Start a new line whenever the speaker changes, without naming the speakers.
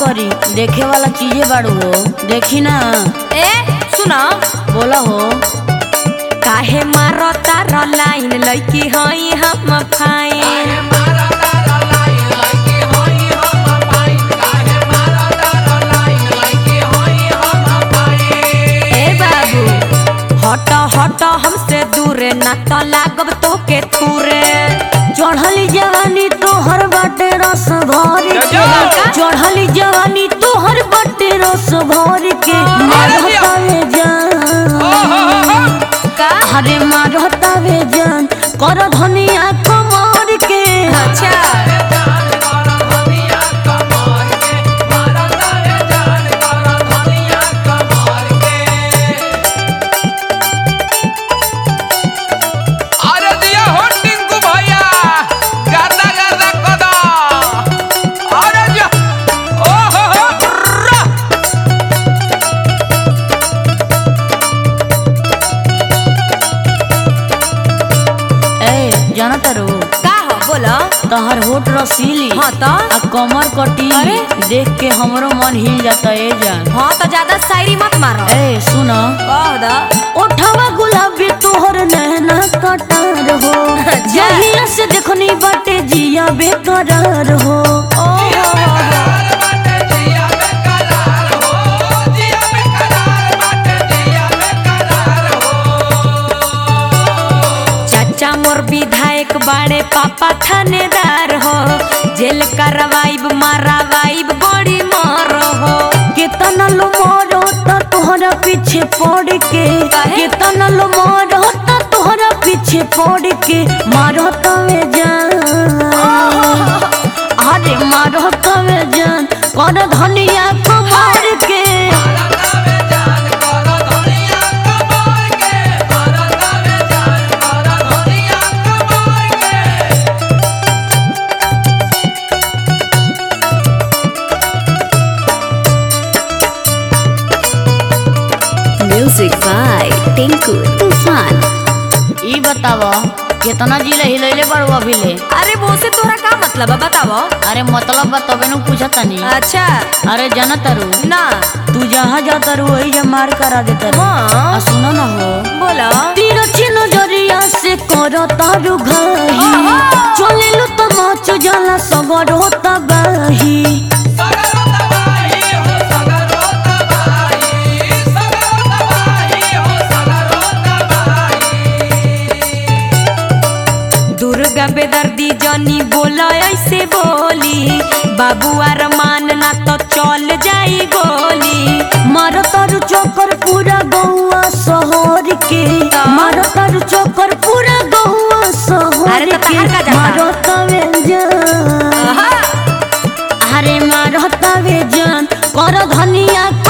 करी देखे वाला चीजें बाड़ू हो देखी ना
ए सुना
बोला हो
काहे मारो तार लाइन लइकी हई हम फाइन ए बाबू हट हट हमसे दूरे ना तो लागब तोके थूरे
चढ़ली जवानी तोहर बाटे रस भर के चढ़ली जवानी तोहर बाटे रस भर के मारतावे जान
का
अरे मारतावे जान कर धनिया कमर के
अच्छा
अरे दिया हो टिंकू भैया गर्दा गर्दा कदा अरे जा ओ हो हो रा
ए जाना तारू
का हो बोलो
तहर होठ रसीली
हाँ तो
आ कमर कटी
अरे?
देख के हमरो मन हिल जाता ए जान
हाँ तो ज्यादा शायरी मत मारो
ए सुन
कह दो
ओठवा गुलाबी तोहर नैना कटार हो जहिया से देखनी बाटे जिया बेकरार हो
चाचा मोर विधायक बाड़े पापा थानेदार हो जेल करवाइब मारावाइब बड़ी मार हो
कितना लो मोरो त तोहरा पीछे पड़ के
काहे?
कितना लो मोरो त तोहरा पीछे पड़ के मारो तवे जान अरे मारो तवे जान कर धनिया कमर के
म्यूजिक बाय टिंकू तूफान
ई बतावा कितना जिले हिलैले बड़ू अभी ले
अरे वो से तोरा का मतलब है बताओ
अरे मतलब बा तबे नु पूछता नी
अच्छा
अरे जाना तारू
ना
तू जहाँ जाता रू वही जा मार करा देता रू
हाँ।
आ सुनो ना हो
बोलो
तिरछी नजरिया से करो तारू घाही चले लो तो माच जाला सगर होता बाही
दुर्गा बेदर्दी जनी बोलो ऐसे बोली बाबू अरमान ना तो चल जाई गोली
मारो तारू चोकर पूरा गौआ शहर के मारो तारू चोकर पूरा गौआ शहर
अरे तो
के
तहार का जाता?
मारो तवे जान
आहा,
अरे मारो तवे जान कर धनिया